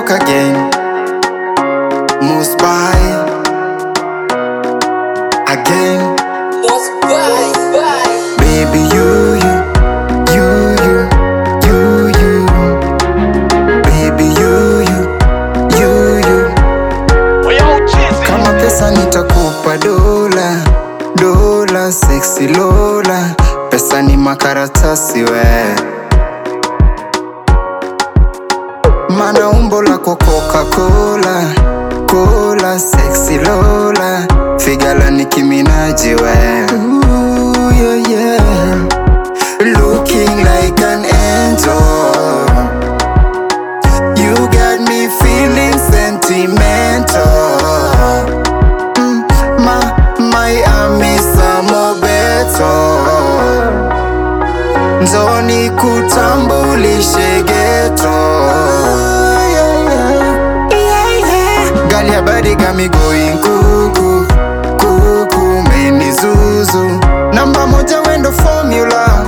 back again. Most by again. Most bye, bye. Baby, you, you, you, you, you, you. Baby, you, you, you, you. Kama pesa nitakupa dola, dola, sexy Lola. Pesa ni makaratasi we. Mana umbo lako Coca-Cola, cola, sexy Lola. Figala ni kiminaji we. Ooh, yeah, yeah. Looking like an angel. You got me feeling sentimental. Mm, ma, Miami samo beto. Nzoni kutambulishe geto. Gali habari got me going kuku kuku meni zuzu namba moja wendo formula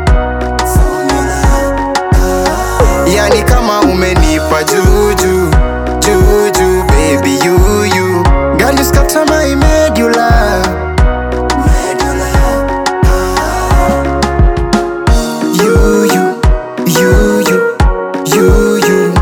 yani kama umenipa juju juju baby you you girl you scatter my medulla you you you you you you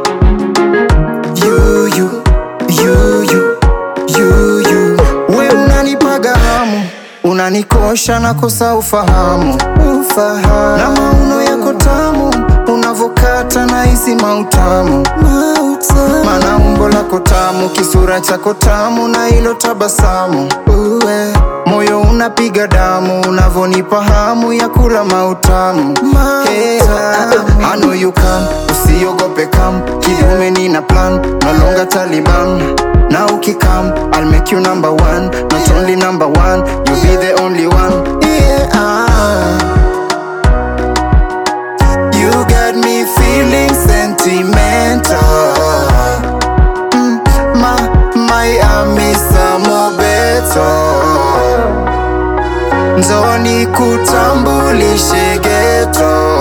you you you you you you we unanipaga hamu unanikosha na kosa ufahamu ufahamu na mauno yako tamu unavokata na hisi mautamu mana umbo lako tamu kisura chako tamu na hilo tabasamu uwe moyo unapiga damu unavonipa hamu ya kula mautamu hey, I know you come usiogope kam kiume nina plan no longer Taliban na ukikam I'll make you number one not only number one you'll be the only one yeah You got me feeling sentimental mm, ma, Miami samo beto Nzoni kutambulishe geto